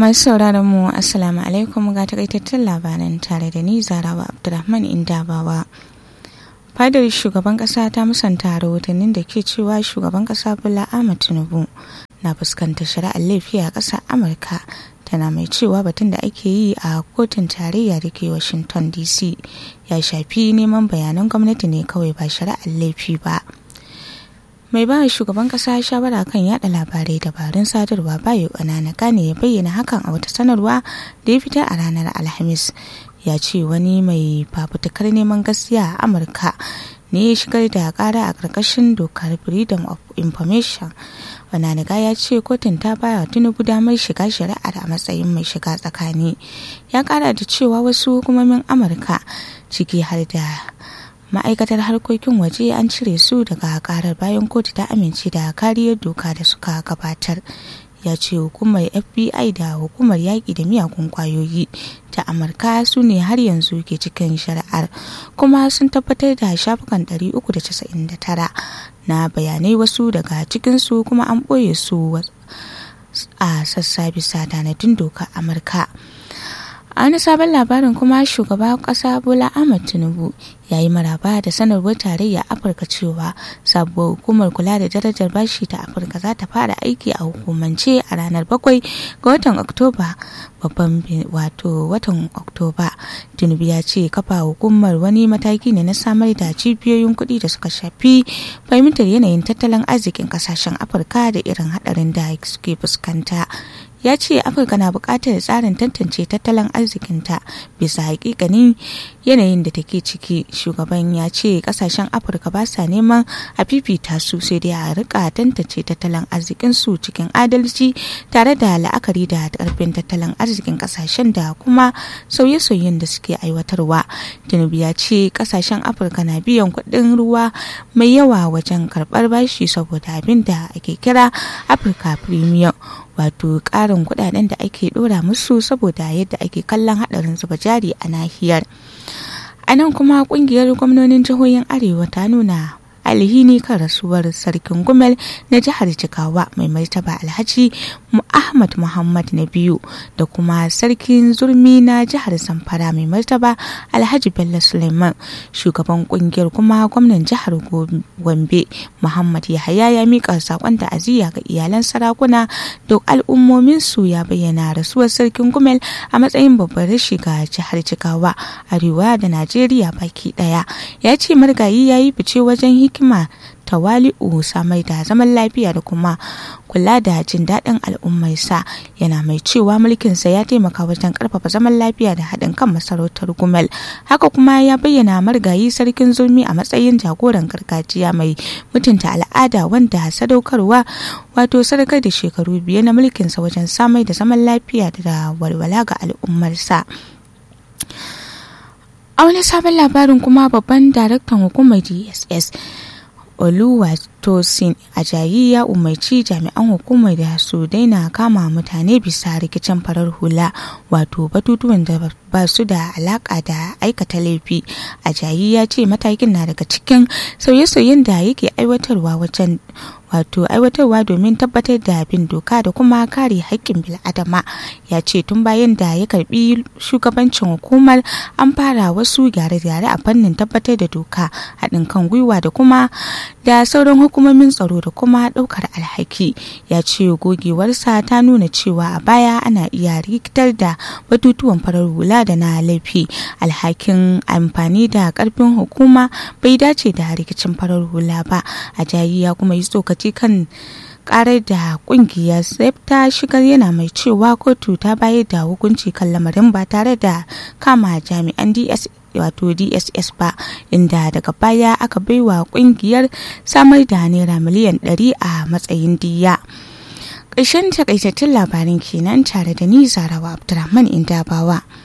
masu sauraron mu assalamu alaikum ga takaitattun labaran tare da ni zarawa abdulrahman indabawa fadar shugaban kasa ta musanta rahotannin da ke cewa shugaban kasa bola ahmad tinubu na fuskantar shari'ar laifi a ƙasar amurka tana mai cewa batun da ake yi a kotun tarayya da ke washington dc ya shafi neman bayanan gwamnati ne kawai ba shari'ar laifi ba mai ba shugaban kasa shawara kan yada labarai dabarun sadarwa bayo ƙanana gane ya bayyana hakan a wata sanarwa da ya fita a ranar alhamis ya ce wani mai fafutukar neman gaskiya a amurka ne ya shigar da kara a ƙarƙashin dokar freedom of information Bananiga ya ce kotun ta baya tinubu damar shiga shari'ar a matsayin mai shiga tsakani ya kara da cewa wasu hukumomin amurka ciki har da ma'aikatar harkokin waje an cire su daga karar bayan kotu ta amince da kariyar doka da suka gabatar ya ce hukumar fbi da hukumar yaƙi da miyagun kwayoyi ta amurka su ne har yanzu ke cikin shari'ar kuma sun tabbatar da shafukan 399 na bayanai wasu daga cikinsu kuma an ɓoye su a sassa bisa tanadin doka amurka a wani sabon labarin kuma shugaba kasa bola ahmad tinubu ya yi maraba da sanarwar tarayya afirka cewa sabuwar hukumar kula da darajar bashi ta afirka za ta fara aiki a hukumance a ranar bakwai ga watan oktoba babban wato watan oktoba tinubu ya ce kafa hukumar wani mataki ne na samar da cibiyoyin kuɗi da suka shafi fahimtar yanayin tattalin arzikin kasashen afirka da irin haɗarin da suke fuskanta ya ce afirka na buƙatar tsarin tantance tattalin arzikinta bisa hakikanin yanayin da take ciki shugaban ya ce kasashen afirka ba sa neman a fifita su sai dai a rika tantance tattalin arzikinsu cikin adalci tare da la'akari da karfin tattalin arzikin kasashen da kuma sauye-sauyen da suke aiwatarwa tinubu ya ce kasashen afirka na biyan kuɗin ruwa mai yawa wajen karɓar bashi saboda abin da ake kira afirka premium wato ƙarin kuɗaɗen da ake ɗora musu saboda yadda ake kallon haɗarin zuba jari a nahiyar a nan kuma ƙungiyar gwamnonin jihohin arewa ta nuna alhini kan rasuwar sarkin gumel na jihar jigawa mai martaba alhaji ahmad muhammad na biyu da kuma sarkin zurmi na jihar zamfara mai martaba alhaji bello suleiman shugaban kungiyar kuma gwamnan jihar gombe muhammad yahaya ya mika sakon ta'aziyya ga iyalan sarakuna da al'ummomin su ya bayyana rasuwar sarkin gumel a matsayin babbar rashi ga jihar jigawa arewa da najeriya baki daya ya ce margayi ya yi fice wajen hikima tawali'u samar da zaman lafiya da kuma kula da jin daɗin al'ummarsa yana mai cewa mulkinsa ya taimaka wajen ƙarfafa zaman lafiya da haɗin kan masarautar gumel haka kuma ya bayyana margayi sarkin zulmi a matsayin jagoran gargajiya mai mutunta al'ada wanda sadaukarwa wato sadakar da shekaru biyu na mulkinsa wajen samar da zaman lafiya da walwala ga al'ummarsa a wani sabon labarin kuma babban daraktan hukumar dss oluwatosin ajayi ya umarci jami'an hukumar da su daina kama mutane bisa rikicin farar hula wato batutuwan da ba su da alaka da aikata laifi ajayi ya ce matakin na daga cikin sauye-sauyen da yake aiwatarwa wajen wato aiwatarwa domin tabbatar da bin doka da kuma kare haƙƙin bil'adama ya ce tun bayan da ya karbi shugabancin hukumar an fara wasu gyare-gyare a fannin tabbatar da doka haɗin kan gwiwa da kuma da sauran hukumomin tsaro da kuma ɗaukar alhaki ya ce gogewarsa ta nuna cewa a baya ana iya rikitar da batutuwan farar hula da na laifi alhakin amfani da ƙarfin hukuma bai dace da rikicin farar hula ba a jayi ya kuma yi tsokaci kan karar da kungiyar sef ta shigar yana mai cewa kotu ta bayar da hukunci kan lamarin ba tare da kama jami'an ds wato dss ba inda daga baya aka baiwa kungiyar samar da naira miliyan 100 a matsayin diya ƙarshen takaitattun labarin kenan tare da ni zarawa abdulrahman indabawa